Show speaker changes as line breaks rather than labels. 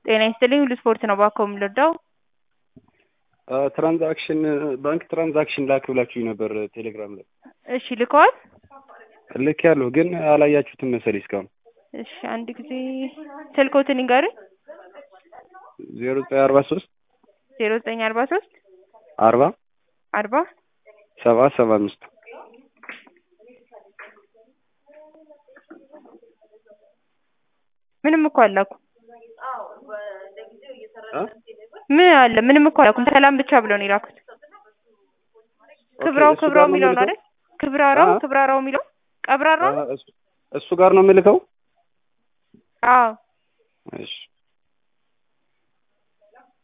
ጤና ይስጥልኝ ሁሉ ስፖርት ነው ባኮ የምንወዳው
ትራንዛክሽን ባንክ ትራንዛክሽን ላክ ብላችሁኝ ነበር ቴሌግራም ላይ።
እሺ ልከዋል።
ልክ ያለሁ ግን አላያችሁትም መሰለኝ እስካሁን።
እሺ አንድ ጊዜ ስልኮትን ይንገሩኝ።
ዜሮ ዘጠኝ አርባ ሶስት
ዜሮ ዘጠኝ አርባ ሶስት
አርባ
አርባ
ሰባ ሰባ አምስት
ምንም እኮ አላኩ ምን አለ? ምንም እኮ አላኩም። ሰላም ብቻ ብለው ነው የላኩት። ክብራው ክብራው የሚለው ነው አይደል? ክብራራው ክብራራው የሚለው ቀብራራው ነው።
እሱ ጋር ነው የምልከው።
አዎ
እሺ